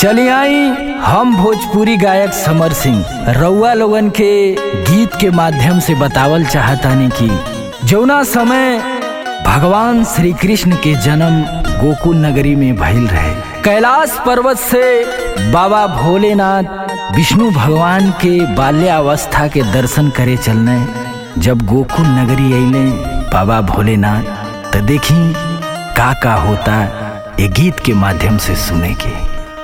चली आई हम भोजपुरी गायक समर सिंह रउआ लोगन के गीत के माध्यम से बतावल चाहतानी कि जौना समय भगवान श्री कृष्ण के जन्म गोकुल नगरी में भइल रहे कैलाश पर्वत से बाबा भोलेनाथ विष्णु भगवान के बाल्यावस्था के दर्शन करे चलने जब गोकुल नगरी अइले बाबा भोलेनाथ तो देखी का का होता ये गीत के माध्यम से सुने के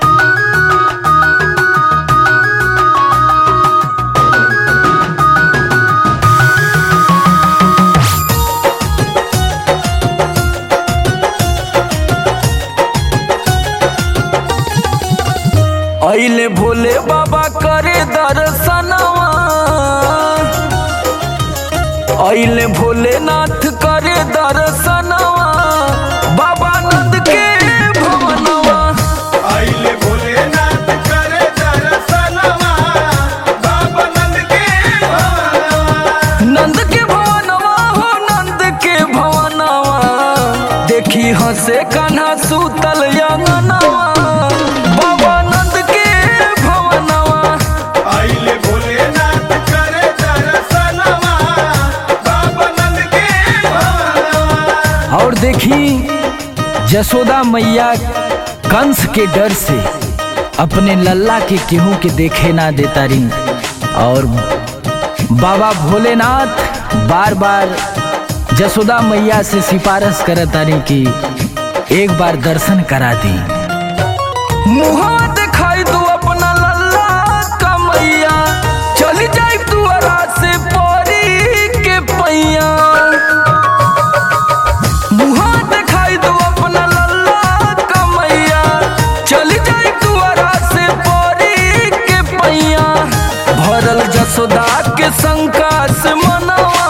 अइले भोले बाबा करे दर्शनवा अइले भोलेनाथ करे दर्शनवा बाबा नंद के भवनवा आइले भोलेनाथ करे दर्शनवा बाबा नंद के भवनवा नंद के भवनवा हो नंद के भवनवा देखी हंसे कान्हा सूतल यंगनवा बाबा नंद के भवनवा आइले भोलेनाथ करे दर्शनवा बाबा नंद के भवनवा और देखी जसोदा मैया कंस के डर से अपने लल्ला के केहू के देखे ना देता रही और बाबा भोलेनाथ बार बार जसोदा मैया से सिफारिश करत तारी कि एक बार दर्शन करा दी मुहा दिखाई दो अपना लल्ला का मैया चली जाए दुआरा से परी के पैया मुहा दिखाई दो अपना लल्ला कमैया चली जाई दुआरा से परी के पैया भरल जसोदा के शंका से मनवा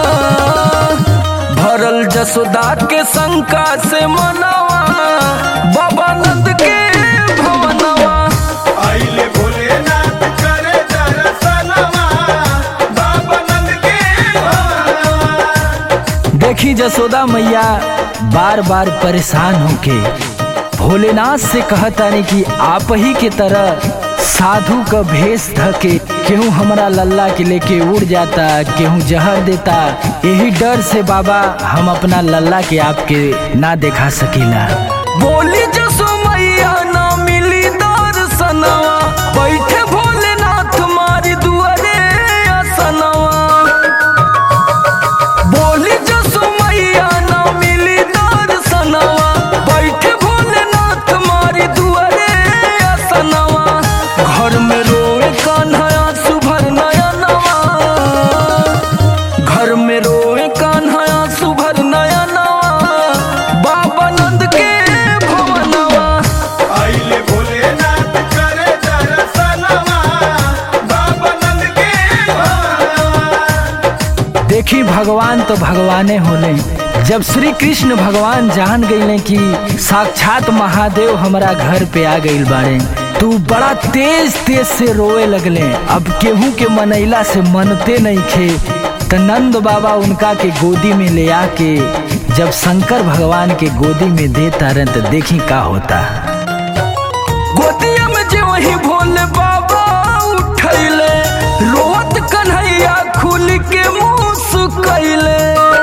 भरल जसोदा के शंका से मनवा बाबा नंद के भवनवा आइले भोलेनाथ करे दर्शनवा बाबा नंद के भवनवा देखी जसोदा मैया बार बार परेशान होके भोलेनाथ से कहतानी कि आप ही के तरह साधु का भेष धके केहू हमरा लल्ला के लेके उड़ जाता केहू जहर देता यही डर से बाबा हम अपना लल्ला के आपके ना देखा सकीला बोली जसो मैया ना मिली दर्शनवा बैठे भोलेनाथ मारी दुआरे असनवा बोली जसो मैया ना मिली दर्शनवा बैठे भोलेनाथ मारी दुआरे असनवा घर में रोए कान्हया सुभर नयनवा घर में रोए कान्हया सुभर नयनवा बाबा नंद के भवनवा आइले भोलेनाथ करे दर्शनवा बाबा नंद के भवनवा देखी भगवान तो भगवाने होले जब श्री कृष्ण भगवान जान गईले कि साक्षात महादेव हमारा घर पे आ गईल बाड़े तू बड़ा तेज तेज से रोए लगले अब केहू के मनैला से मनते नहीं खे त नंद बाबा उनका के गोदी में ले आके जब शंकर भगवान के गोदी में देता रहे तो देखी का होता गोदिया में जे वही भोले बाबा उठैले रोत कन्हैया खुल के मुंह सुकैले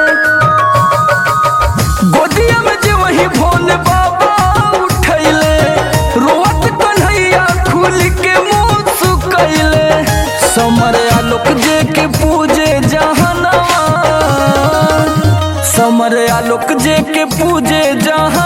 गोदिया में जे वही भोले बाबा उठैले रोत कन्हैया खुल के मुंह सुकैले समर आलोक जे के पूजे जहनवा समर आलोक जे के पूजे जहां